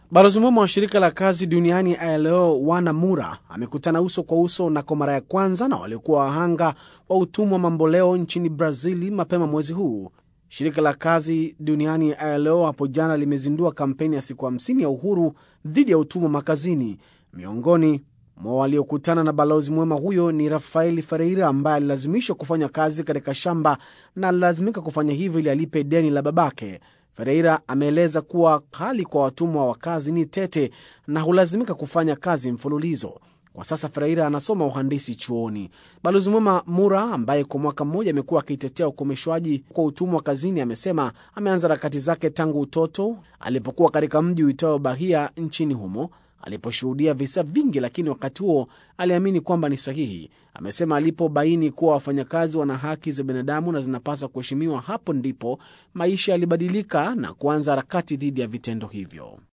Balozi mwema wa shirika la kazi duniani ILO Wana Mura amekutana uso kwa uso na kwa mara ya kwanza na waliokuwa wahanga wa utumwa mamboleo nchini Brazili mapema mwezi huu. Shirika la kazi duniani ILO hapo jana limezindua kampeni ya siku 50 ya uhuru dhidi ya utumwa makazini. Miongoni mwa waliokutana na balozi mwema huyo ni Rafaeli Ferreira ambaye alilazimishwa kufanya kazi katika shamba na alilazimika kufanya hivyo ili alipe deni la babake. Ferreira ameeleza kuwa hali kwa watumwa wa kazi ni tete na hulazimika kufanya kazi mfululizo. Kwa sasa Ferreira anasoma uhandisi chuoni. Balozi mwema Mura, ambaye kwa mwaka mmoja amekuwa akitetea ukomeshwaji kwa utumwa kazini, amesema ameanza harakati zake tangu utoto alipokuwa katika mji uitao Bahia nchini humo aliposhuhudia visa vingi, lakini wakati huo aliamini kwamba ni sahihi. Amesema alipobaini kuwa wafanyakazi wana haki za binadamu na zinapaswa kuheshimiwa, hapo ndipo maisha yalibadilika na kuanza harakati dhidi ya vitendo hivyo.